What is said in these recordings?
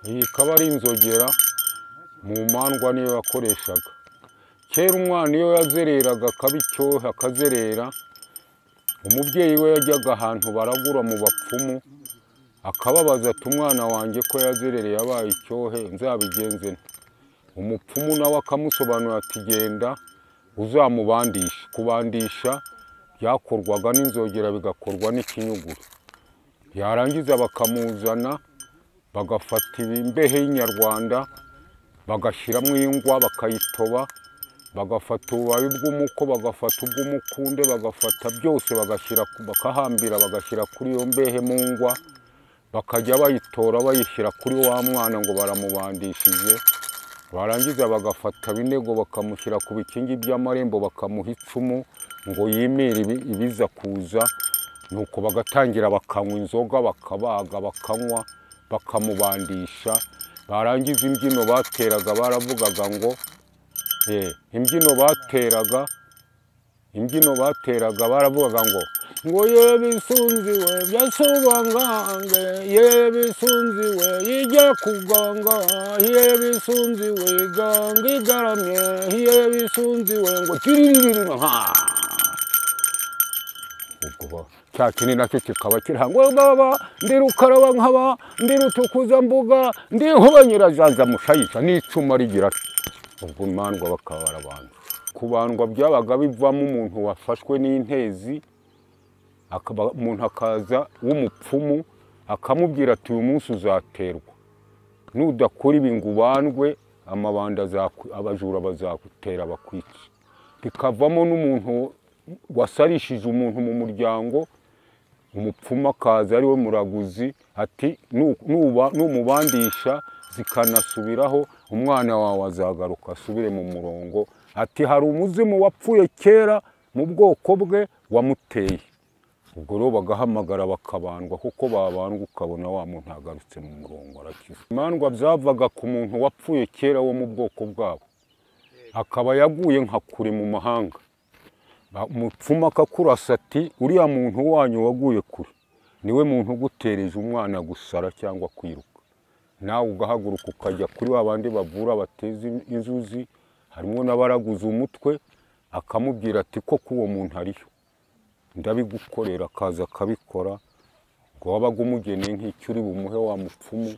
iyi ikaba ari inzogera mu mandwa niyo yakoreshaga kera umwana iyo yazereraga akaba icyohe akazerera umubyeyi we yajyaga ahantu baragura mu bapfumu akababaza ati umwana wanjye ko yazerereye abaye icyohe nzabigenze nte?" umupfumu nawe akamusobanurira ati genda uzamubandishe kubandisha byakorwaga n'inzogera bigakorwa n'ikinyuguru yarangiza bakamuzana bagafata imbehe y'inyarwanda bagashyiramo ingwa bakayitoba bagafata ububabi bw'umuko bagafata ubw'umukunde bagafata byose bagashyira bakahambira bagashyira kuri iyo mbehe mu ngwa bakajya bayitora bayishyira kuri wa mwana ngo baramubandishije barangiza bagafata binego bakamushyira ku bikingi by'amarembo bakamuha icumu ngo yimire ibi- ibiza kuza nuko bagatangira bakanywa inzoga bakabaga bakanywa bakamubandisha barangiza imbyino bateraga baravugaga ngo eh, imbyino bateraga imbyino bateraga baravugaga ngo ngo ye bisunziwe byasubangange ye bisunziwe ijya kuganga ye bisunziwe ganga igaramye ye bisunziwe ngo tiririra ubwo cya kindi nacyo kikaba kirangwa baba ndi rukaraba nkaba ndi rutukuzambuga ndi nkuba nyirazaza mushayisha n'icuma rigira ubwo imandwa bakaba barabandwa kubandwa byabaga bivamo umuntu wafashwe n'intezi akaba- umuntu akaza w'umupfumu akamubwira ati uyu munsi uzaterwa nudakora ibi ngo ubandwe amabanda azakwi- abajura bazagutera bakwica bikavamo n'umuntu wasarishije umuntu mu muryango umupfumu akaza ari we muraguzi ati "Nu- nuba- numubandisha zikanasubiraho umwana wawe azagaruka asubire mu murongo ati hari umuzimu wapfuye kera mu bwoko bwe wamuteye ubwo rero bagahamagara bakabandwa kuko babandwa ukabona wa muntu agarutse mu murongo arakize imandwa zavaga ku muntu wapfuye kera wo mu bwoko bwabo akaba yaguye nka kure mu mahanga Ba- umupfumu akakurasa ati uriya muntu wanyu waguye kure niwe muntu ugutereje umwana gusara cyangwa kwiruka nawe ugahaguruka ukajya kuri wa bandi bavura bateza in- inzuzi harimo n'abaraguza umutwe akamubwira ati koko uwo muntu ariyo ndabigukorera akaza akabikora ngo wabaga umugeneye nk'icyo uri bumuhe wa mupfumu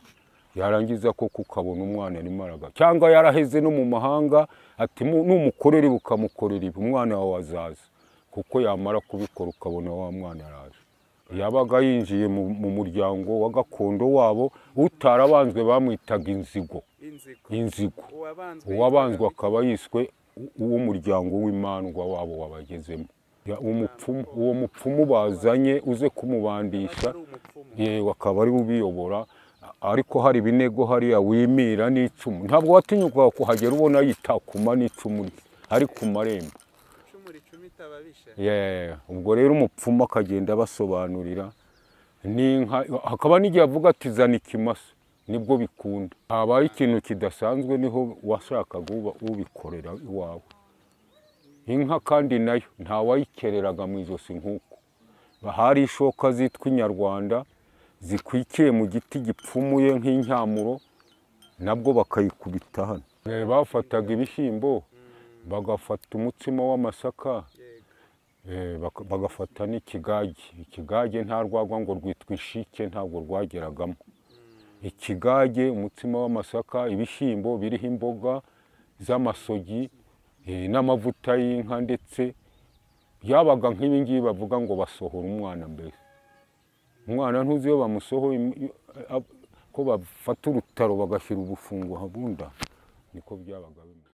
yarangiza koko ukabona umwana arimo araga cyangwa yaraheze no mu mahanga ati "Mu- numukorera ibi ukamukorera ibi umwana wawe azaza kuko yamara kubikora ukabona wa mwana araje yabaga yinjiye mu mu muryango wa gakondo wabo utarabanzwe bamwitaga inzigo inzigo inzigo uwabanzwe uwabanzwe akaba yiswe u- uw'umuryango w'imandwa wabo wabagezemo Ya- umupfumu- uwo mupfumu bazanye uze kumubandisha ari umupfumu yewe akaba ari we ubiyobora a- ariko hari ibinego hariya wimira n'icumu ntabwo watinyukaga kuhagera ubona yitakuma n'icumu rye ari ku marembo icumu ricumita ababisha Yeah, ubwo rero umupfumu akagenda abasobanurira n'inka hakaba n'igihe avuga ati zana ikimasa nibwo bikunda habaye ikintu kidasanzwe niho washakaga uba- ubikorera iwawe inka kandi nayo ntawayikereraga mu ijosi nk'uko hari ishoka zitwa inyarwanda zikwikiye mu giti gipfumuye nk'incyamuro nabwo bakayikubita hano Eh, bafataga ibishyimbo bagafata umutsima w'amasaka yego Eh, baka- bagafata n'ikigage ikigage nta rwagwa ngo rwitwa ishike ntabwo rwageragamo ikigage umutsima w'amasaka ibishyimbo biriho imboga z'amasogi eh, n'amavuta y'inka ndetse byabaga nk'ibingibi bavuga ngo basohora umwana mbere umwana ntuzi iyo bamusohoye im- iyo- a- ko bafata urutaro bagashyira ubufungo habunda niko byabaga bimeze